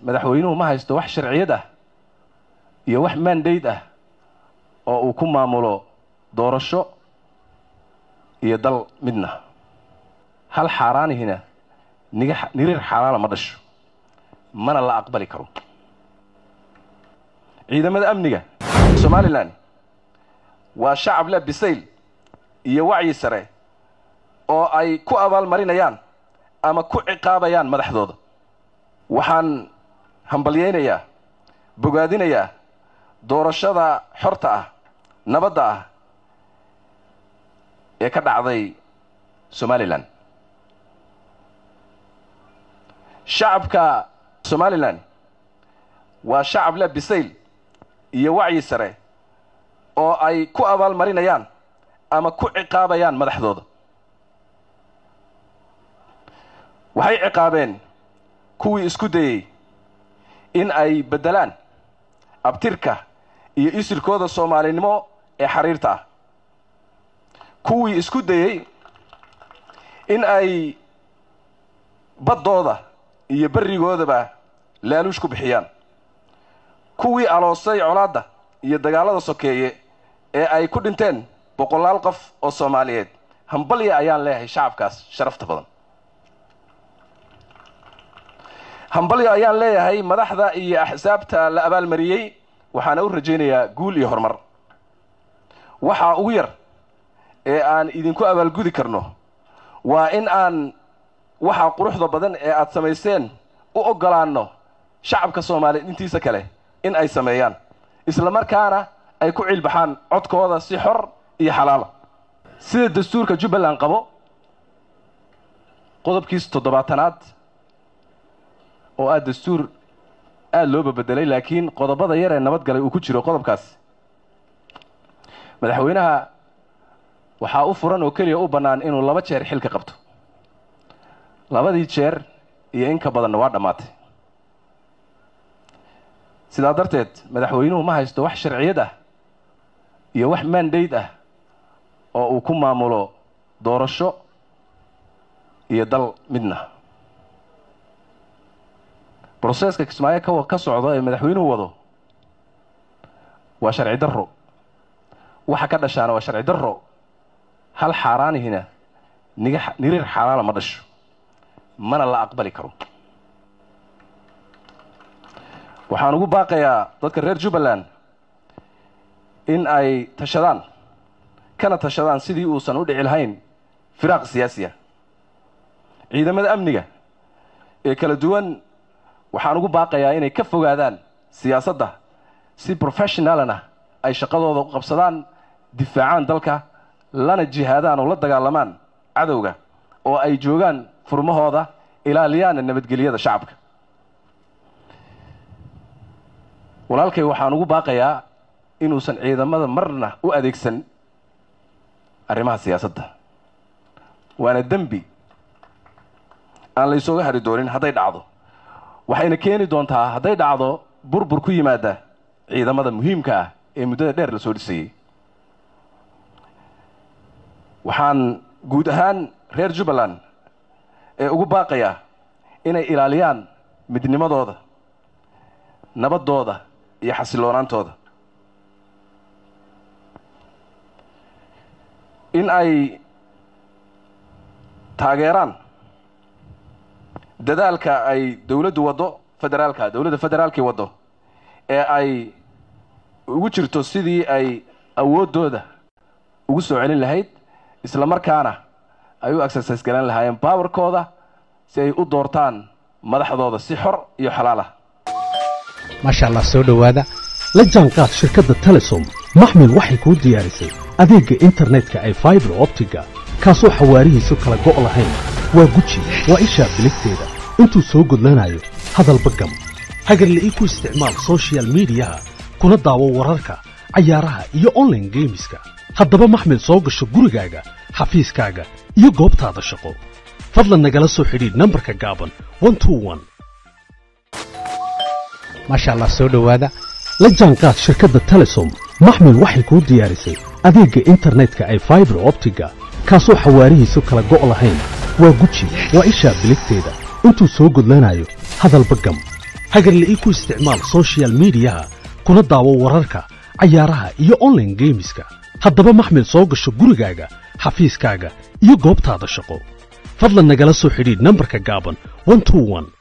madaxweynuhu ma haysto wax sharciyad ah iyo wax mandate ah oo uu ku maamulo doorasho iyo dal midna hal xaaraanihina niga niriir xaalaala ma dhasho mana la aqbali karo ciidamada amniga somalilan waa shacab leh bisayl iyo wacyi sare oo ay ku abaalmarinayaan ama ku ciqaabayaan madaxdooda waxaan hambalyaynayaa bogaadinayaa doorashada xorta ah nabadda ah ee ka dhacday somalilan shacabka somalilan waa shacab leh bisayl iyo wacyi sare oo ay ku abaalmarinayaan ama ku ciqaabayaan madaxdooda waxay ciqaabeen kuwii isku dayey in ay beddelaan abtirka iyo isirkooda soomaalinimo ee xariirta ah kuwii isku dayey in ay baddooda iyo berrigoodaba laaluush ku bixiyaan kuwii aloosay colaadda iyo dagaallada sokeeye ee ay ku dhinteen boqolaal qof oo soomaaliyeed hambalya ayaan leeyahay shacabkaas sharafta badan hambalyo ayaan leeyahay madaxda iyo axsaabta la abaalmariyey waxaana u rajaynayaa guul iyo horumar waxaa ugu yar ee aan idinku abaalgudi karno waa in aan waxaa quruxda badan ee aad samayseen u oggolaanno shacabka soomaaliyeed intiisa kale in ay sameeyaan isla markaana ay ku ciilbaxaan codkooda si xor iyo xalaala sida dastuurka jubbaland qabo qodobkiis toddobaatanaad oo ah dastuur aada loo babedelay laakiin qodobada yar ee nabadgalay uu ku jiro qodobkaas madaxweynaha waxaa u furan oo keliya u bannaan inuu laba jeer xilka qabto labadii jeer iyo in ka badanna waa dhammaatay sidaa darteed madaxweynuhu ma haysto wax sharciyad ah iyo wax mandate ah oo uu ku maamulo doorasho iyo dal midna broseeska kismaayo ka ka socdo ee madaxweynuhu wado waa sharci darro waxa ka dhashaana waa sharci darro hal xaaraanihina niga niriir xaalaala ma dhasho mana la aqbali karo waxaan ugu baaqayaa dadka reer jubbaland in ay tashadaan kana tashadaan sidii uusan u dhici lahayn firaaq siyaasi ah ciidamada amniga ee kala duwan waxaan ugu baaqayaa inay ka fogaadaan siyaasadda si professionalana ay shaqadooda u qabsadaan difaacaan dalka lana jihaadaan oo la dagaalamaan cadowga oo ay joogaan furmahooda ilaaliyaana nabadgelyada shacabka walaalkay waxaan ugu baaqayaa inuusan ciidamada marna u adeegsan arrimaha siyaasadda waana dembi aan la ysooga hari doonin hadday dhacdo waxayna keeni doontaa hadday dhacdo burbur ku yimaada ciidamada muhiimka ah ee muddada dheer la soo dhisayey waxaan guud ahaan reer jubbaland ee ugu baaqayaa inay ilaaliyaan midnimadooda nabaddooda iyo xasiloonaantooda in ay taageeraan dadaalka ay dowladdu waddo federaalka dowladda federaalkii waddo ee ay ugu jirto sidii ay awooddooda ugu soo celin lahayd isla markaana ay u exercise galan lahaayeen baawarkooda si ay u doortaan madaxdooda si xor iyo xalaal ah maasha allah soo dhowaada la jaanqaad shirkadda telesom maxmil waxay kuu diyaarisay adeegga internetka ay faibar optiga kaasoo xawaarihiisu kala go' lahayn waa guji waa ishaa biligteeda intuu soo gudlanayo hadalba gam hagarla ii ku isticmaal sochial midiyaha kuna daawo wararka cayaaraha iyo onlaine geemiska haddaba maxmil soo gasho gurigaaga xafiiskaaga iyo goobtaada shaqo fadlan nagala soo xidhiidh nambarka gaaban maasha allah soo dhowaada la jaanqaad shirkadda telesom maxmil waxay kuu diyaarisay adeegga internetka ay faibar optiga kaasoo xawaarihiisu kala go' lahayn waa guji waa ishaa biligteeda intuu soo gudlanayo hadalba gam hagarle ii ku isticmaal soshiyal miidiyaha kuna daawo wararka cayaaraha iyo onlaine geemiska haddaba maxmil soo gasho gurigaaga xafiiskaaga iyo goobtaada shaqo fadlan nagala soo xidhiidh nambarka gaaban